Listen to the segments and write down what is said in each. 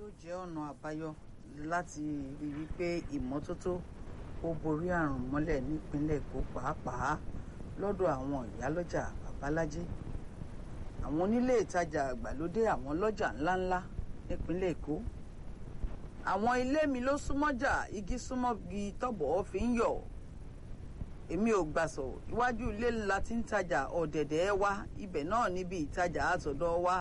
yóò jẹ́ ọ̀nà àbáyọ láti rí i wípé ìmọ́tótó ó borí àrùn mọ́lẹ̀ nípínlẹ̀ èkó pàápàá lọ́dọ̀ àwọn ìyálọ́jà babalájí àwọn onílé ìtajà àgbàlódé àwọn lọ́jà ńláńlá nípínlẹ̀ èkó àwọn ilé mi ló súnmọ́jà igi súnmọ́gi tọ́bọ̀ fi ń yọ̀ èmi ò gbàsọ̀ iwájú ilé ńlá tí ń tajà ọ̀dẹ̀dẹ̀ wá ibẹ̀ náà níbi ìtajà àtọ̀dọ̀ wa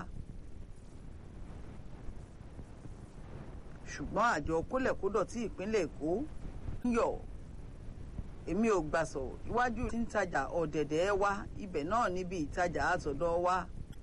ṣùgbọ́n àjọ kólẹ̀kódọ̀tí ìpínlẹ̀ èkó ń yọ̀ èmi ò gbàsọ̀ iwájú tí ń tajà ọ̀dẹ̀dẹ̀ wá ibẹ̀ náà níbi ìtajà àtọ̀dọ̀ wa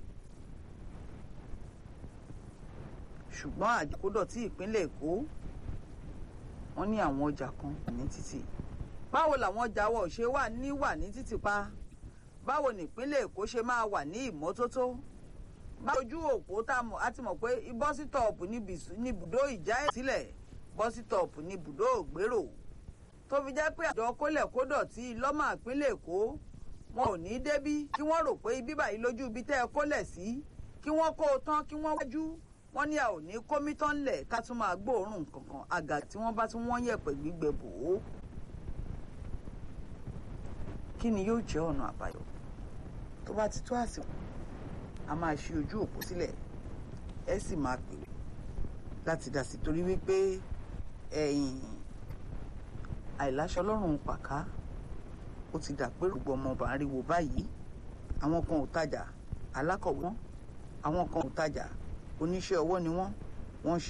ṣùgbọ́n àjọ kólẹ̀kódọ̀tí ìpínlẹ̀ èkó wọ́n ní àwọn ọjà kan ní títì báwo làwọn ọjà wa ò ṣe wà ní wà ní títì pa báwo nípínlẹ̀ èkó ṣe máa wà ní ìmọ́tótó báwo ojú òpó tá a ti mọ̀ pé bọ́sítọ̀ọ̀pù ní ibùdó ìjà ẹ̀ sílẹ̀ bọ́sítọ̀ọ̀pù ní ibùdó ògbérò tó fi jẹ́ pé àjọ kólẹ̀kódọ̀tí lọ́mọ ìpínlẹ̀ èkó wọn ò ní débí kí wọ́n rò pé ibi báyìí lójú ibi tẹ́ ẹ kólẹ̀ sí kí wọ́n kó o tán kí wọ́n wájú wọ́n ní a ò ní kómítọ́ ńlẹ̀ ká tún máa gbóòórùn kankan àgà tí wọ́n bá tún wọ́n yẹ̀pẹ̀ gbígbẹ bò ó kí ni yóò jẹ́ ọ̀nà àbáyọ tó bá ti tó àsìkò a máa ṣí ojú òpó sílẹ̀ ẹ sì máa pè láti dá sí torí wípé ẹ̀yìn àìláṣọ lọ́rùn pàká ó ti dà pé gbogbo ọmọ ọba ń ríwo báyìí àwọn kan ò tajà alákọ̀wé wọn àwọn kan ò tajà oníṣẹ́ ọwọ́ ni wọ́n wọ́n